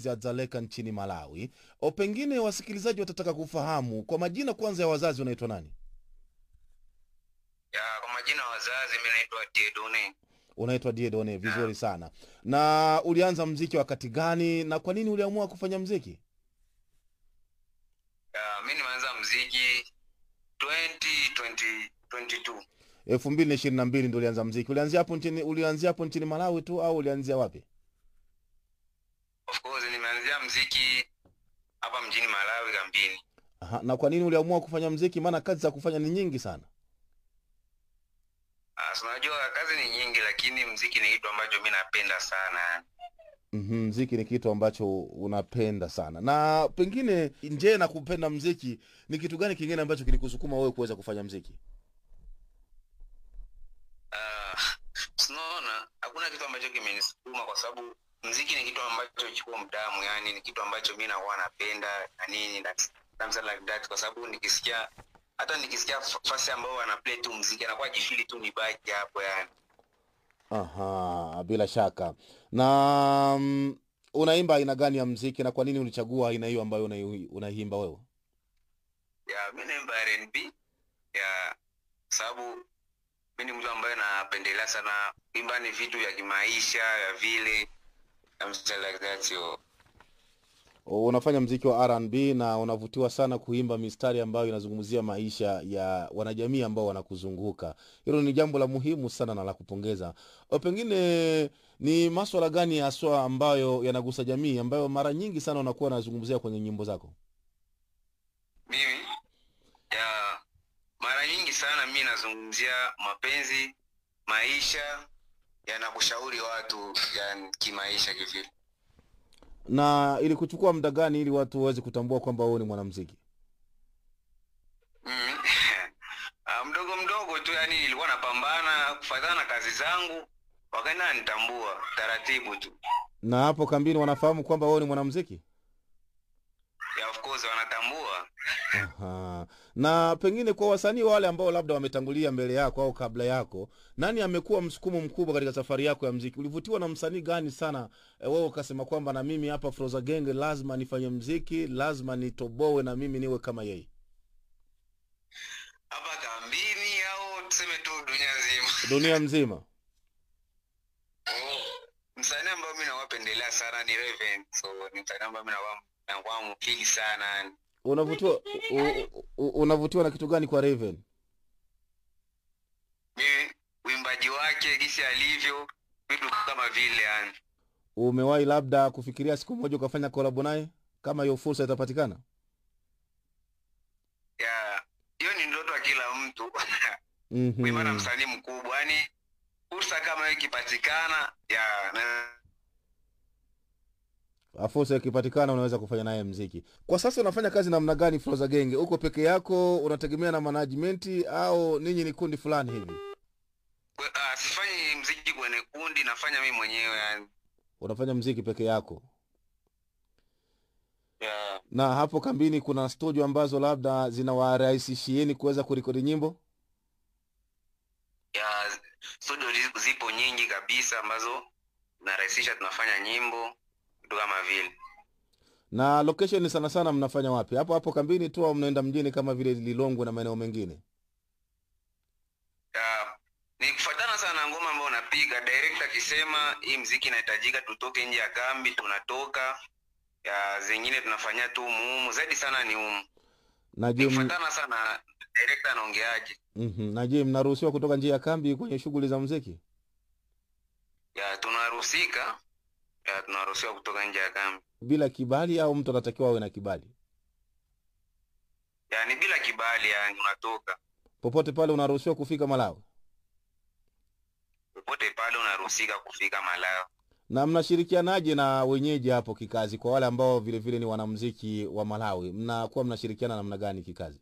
za Dzaleka nchini Malawi. O, pengine wasikilizaji watataka kufahamu kwa majina kwanza ya wazazi wanaitwa nani? Ya, kwa majina ya wazazi mi naitwa Diedone. Unaitwa Diedone, vizuri sana. Na ulianza mziki wakati gani na kwa nini uliamua kufanya mziki? Ya, mi nimeanza mziki 2020 22. elfu mbili na ishirini na mbili ndo ulianza mziki. Ulianzia hapo nchini, ulianzia hapo nchini Malawi tu au ulianzia wapi? Of course nimeanzia mziki hapa mjini Malawi kambini. Aha, na kwa nini uliamua kufanya mziki? Maana kazi za kufanya ni nyingi sana. Ah, si unajua kazi ni nyingi lakini mziki ni kitu ambacho mi napenda sana. Mhm, mziki ni kitu ambacho unapenda sana. Na pengine nje na kupenda mziki, ni kitu gani kingine ambacho kilikusukuma wewe kuweza kufanya mziki? Ah, sinaona hakuna kitu ambacho kimenisukuma kwa sababu mziki ni kitu ambacho kiko mdamu, yani ni kitu ambacho mi nakuwa napenda na nini na something like that, kwa sababu nikisikia hata nikisikia fa- fasi ambao wana play tu mziki anakuwa jifili tu nibaki hapo yani. Aha, bila shaka. Na mm, unaimba aina gani ya mziki na kwa nini ulichagua aina hiyo ambayo unai- unaimba wewe? ya mi naimba R&B ya sababu mi ni mtu ambaye napendelea sana imba ni vitu vya kimaisha ya vile something like that yo. Unafanya mziki wa R&B na unavutiwa sana kuimba mistari ambayo inazungumzia maisha ya wanajamii ambao wanakuzunguka. Hilo ni jambo la muhimu sana na la kupongeza. O, pengine ni maswala gani haswa ambayo yanagusa jamii ambayo mara nyingi sana unakuwa unazungumzia kwenye nyimbo zako? mimi ya mara nyingi sana mi nazungumzia mapenzi maisha yanakushauri watu ya kimaisha kivile Na ili kuchukua muda gani ili watu waweze kutambua kwamba wewe ni mwanamuziki? mimi ah, mdogo mdogo tu yani nilikuwa napambana kufatana na kazi zangu wakaenda nitambua taratibu tu Na hapo kambini wanafahamu kwamba wewe ni mwanamuziki? ya of course wanatambua Aha. Na pengine kwa wasanii wale ambao labda wametangulia mbele yako au kabla yako, nani amekuwa msukumo mkubwa katika safari yako ya mziki? Ulivutiwa na msanii gani sana e, wewe ukasema kwamba na mimi hapa Froza Genge lazima nifanye mziki, lazima nitoboe na mimi niwe kama yeye? hapa kambini au tuseme tu dunia nzima Dunia mzima. Oh, msanii ambao mi nawapendelea sana ni Raven. So ni msanii ambao mi nawa- nakuwa mkili sana yani. Unavutiwa u- u- u- unavutiwa na kitu gani kwa Raven? mimi uimbaji wake gisi alivyo vitu kama vile yani Umewahi labda kufikiria siku moja ukafanya kolabo naye kama hiyo fursa itapatikana? ya hiyo ni ndoto ya kila mtu kuimba na Mhm. msanii mkubwa yani fursa kama hiyo ikipatikana ya na, fursa ikipatikana unaweza kufanya naye mziki. Kwa sasa unafanya kazi namna gani Froza Genge? Uko peke yako, unategemea na management au ninyi ni kundi fulani hivi? kwe- ah, sifanyi mziki kwenye kundi nafanya mimi mwenyewe yani Unafanya mziki peke yako? ya Na hapo kambini kuna studio ambazo labda zinawarahisishieni kuweza kurekodi nyimbo? ya studio zi- zipo nyingi kabisa ambazo narahisisha tunafanya nyimbo vitu kama vile Na location sana sana mnafanya wapi? Hapo hapo kambini tu au mnaenda mjini kama vile Lilongwe na maeneo mengine? ya ni kufatana sana na ngoma ambayo unapiga director akisema hii mziki inahitajika tutoke nje ya kambi tunatoka ya zingine tunafanyia tu umuhumu zaidi sana ni umu Na ni je, m- kufatana sana na director anaongeaje mhm. na je mnaruhusiwa kutoka nje ya kambi kwenye shughuli za mziki? ya tunaruhusika ya tunaruhusiwa kutoka nje ya kambi Bila kibali au mtu anatakiwa awe na kibali? ya ni bila kibali yani unatoka Popote pale unaruhusiwa kufika Malawi? popote pale unaruhusika kufika Malawi na mnashirikianaje na wenyeji hapo kikazi kwa wale ambao vile vile ni wanamziki wa malawi mnakuwa mnashirikiana namna gani kikazi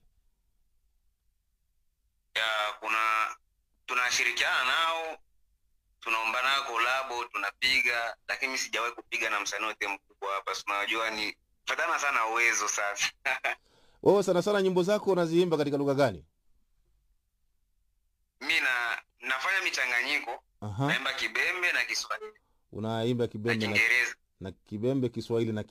ya kuna tunashirikiana nao tunaomba nao kolabo tunapiga lakini mi sijawahi kupiga na msanii wote mkubwa hapa si unajua ni fatana sana uwezo sasa wewe sana sana nyimbo zako unaziimba katika lugha gani mi na nafanya michanganyiko Aha. naimba kibembe na kiswahili unaimba na kibembe na, kiingereza na kibembe kiswahili na